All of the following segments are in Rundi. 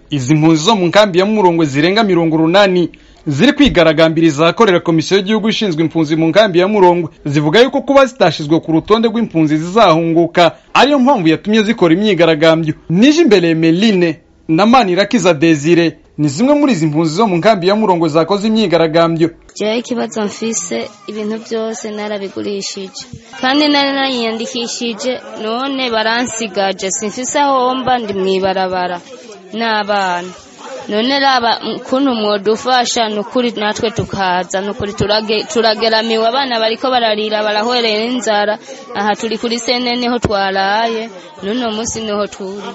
izi mpunzi zo mu nkambi ya murongwe zirenga mirongo urunani ziri kwigaragambiriza ahakorera komisiyo y'igihugu ishinzwe impunzi mu nkambi ya murongwe zivuga yuko kuba zitashizwe ku rutonde rw'impunzi zizahunguka ariyo mpamvu yatumye zikora imyigaragambyo nije imbere meline na manirakiza desire ni zimwe muri izi mpunzi zo mu nkambi ya murongwe zakoze imyigaragambyo jewe ikibazo mfise ibintu byose narabigurishije kandi nari nariyandikishije none baransigaje simfise aho mba ndi mwibarabara n'abana none raba ukuntu mwodufasha nukuri natwe tukaza nukuri turage, turageramiwe abana bariko bararira barahwerera inzara aha turi kuri sene niho twaraye n'uno munsi niho turi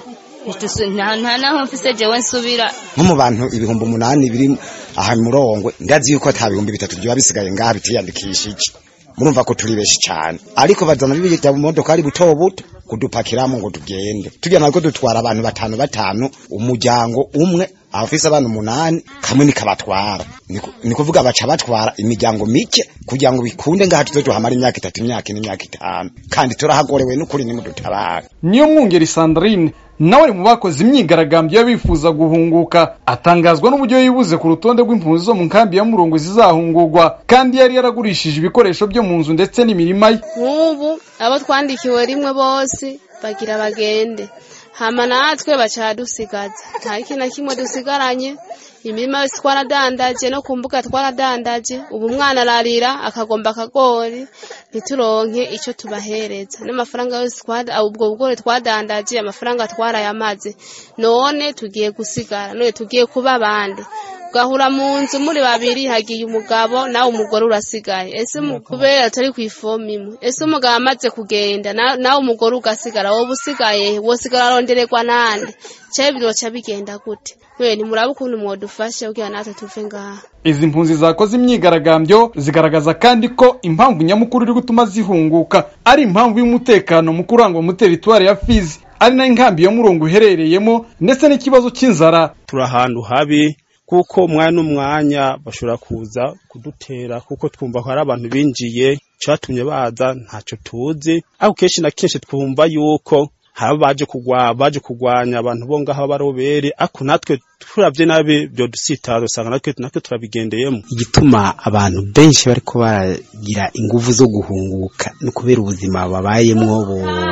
nta naho mfise jewe nsubira nko mu bantu ibihumbi umunani biri aha murongwe ndazi yuko ata bihumbi bitatu biba bisigaye ngaha bitiyandikishije murumva ko turi benshi cyane ariko bazana bibijya mu modoka ari buto buto kudupakiramo ngo tugende tujya nako dutwara abantu batanu batanu umuryango umwe abafise abana umunani kamwe nikabatwara ni kuvuga baca batwara imiryango mike kugira ngo bikunde ngaha tuze tuhamara imyaka itatu imyaka ine imyaka itanu kandi turahagorewe n'ukuri nimudutabara niyo mwungeri sandrine nawe ari mu bakoze imyigaragambyo y'abifuza guhunguka atangazwa n'uburyo yibuze ku rutonde rw'impunzi zo mu nkambi ya murongo zizahungurwa kandi yari yaragurishije ibikoresho byo mu nzu ndetse n'imirima ye nk'ubu abo twandikiwe rimwe bose bagira bagende hama natwe baca dusigaza nta kintu na kimwe dusigaranye imirima yose twaradandaje no ku mbuga twaradandaje ubu umwana ararira akagomba akagori ntituronke icyo tubahereza n'amafaranga yose ubwo bugori twadandaje amafaranga twarayamaze none tugiye gusigara none tugiye kuba abandi ugahura mu nzu muri babiri hagiye umugabo nawe umugore urasigaye ese kubera atari ku ifomu imwe ese umugabo amaze kugenda nawe umugore ugasigara wowe usigaye wosigara arondererwa nande cyabe biroca bigenda gute we ntimuraba ukuntu mwadufashe kugira natwe tuve ngaha izi mpunzi zakoze imyigaragambyo zigaragaza kandi ko impamvu nyamukuru iri gutuma zihunguka ari impamvu y'umutekano mu kurangwa mu teritwari ya fizi ari nayo inkambi ya murongo iherereyemo ndetse n'ikibazo cy'inzara turi ahantu habi kuko umwanya n'umwanya bashobora kuza kudutera kuko twumva ko hari abantu binjiye cyatumye baza ntacyo tuzi ariko kenshi na kenshi twumva yuko haba baje kugwa baje kugwanya abantu bo ngaho barobere ariko natwe turavye nabi byo dusitaza usanga natwe natwe turabigendeyemo igituma abantu benshi bariko baragira inguvu zo guhunguka no kubera ubuzima babayemwo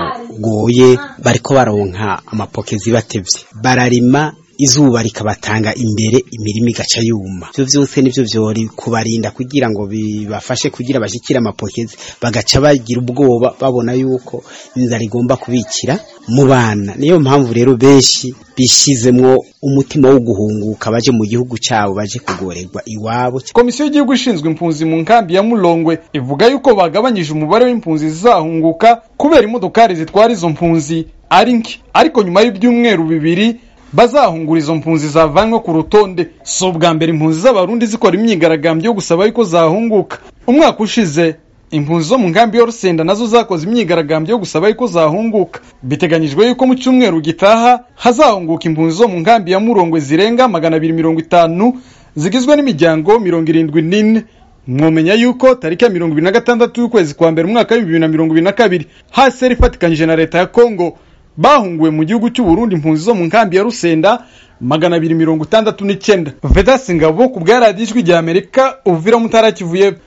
bugoye bariko baronka amapokezi batevye bararima izuba rikabatanga imbere imirima igaca yuma byo byose nivyo vyori kubarinda kugira ngo bibafashe kugira bashikire amapokezi bagaca bagira ubwoba babona yuko inzara igomba kubikira mu bana niyo mpamvu rero benshi bishizemwo umutima wo guhunguka baje mu gihugu cyabo baje kugorerwa iwabo komisiyo y'igihugu ishinzwe impunzi mu nkambi ya mulongwe ivuga yuko bagabanyije umubare w'impunzi zizahunguka kubera imodokari zitwara izo mpunzi ari nke ariko nyuma y'ibyumweru bibiri bazahungura izo mpunzi zavanywe ku rutonde si ubwa mbere impunzi z'abarundi zikora imyigaragambyo yo gusaba yuko zahunguka umwaka ushize impunzi zo mu nkambi y'urusenda nazo zakoze imyigaragambyo yo gusaba yuko zahunguka biteganyijwe yuko mu cyumweru gitaha hazahunguka impunzi zo mu nkambi ya murongwe zirenga magana abiri mirongo itanu zigizwe n'imiryango mirongo irindwi n'ine mwomenya yuko tariki ya mirongo ibiri na gatandatu y'ukwezi kwa mbere umwaka w'ibihumbi bibiri na mirongo ibiri na kabiri haseri ifatikanyije na leta ya kongo bahunguwe mu gihugu cy'u Burundi impunzi zo mu nkambi ya Rusenda magana abiri mirongo itandatu n'icyenda Vedas Ngabo ku bwa radiyo ijwi rya Amerika uvira mutara kivuye